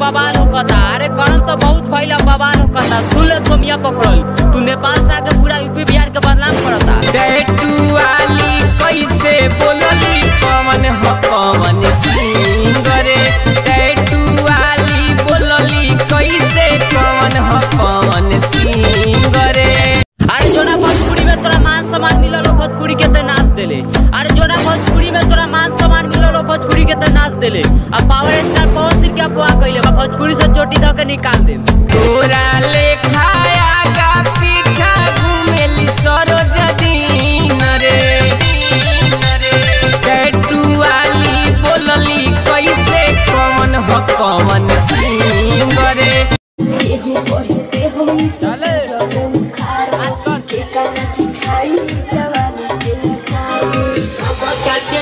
बवाल होकता अरे गरम तो बहुत भइल बवाल होकता सुन ले सोमिया पकड़ल तू नेपाल से आके पूरा यूपी बिहार के बदनाम करता टैटू वाली कैसे बोलली पवन ह पवन सिंह रे टैटू वाली बोलली कैसे पवन ह पवन सिंह रे अरे जोना भोजपुरी में तोरा मान सम्मान मिलल हो भोजपुरी के ते नाच देले अरे जोना भोजपुरी में तोरा मान सम्मान मिलल हो भोजपुरी के ते नाच देले अब पावर स्टार पवन सिंह के अफवाह कइले बा भोजपुरी से चोटी ध के निकाल दे तोरा लेखाया का पीछा घूमेली सरोज दीन रे टैटू वाली बोलली कैसे पवन ह पवन सिंह रे केहू कहते हम चले। खारा के काना चिखाई जवानी के खाई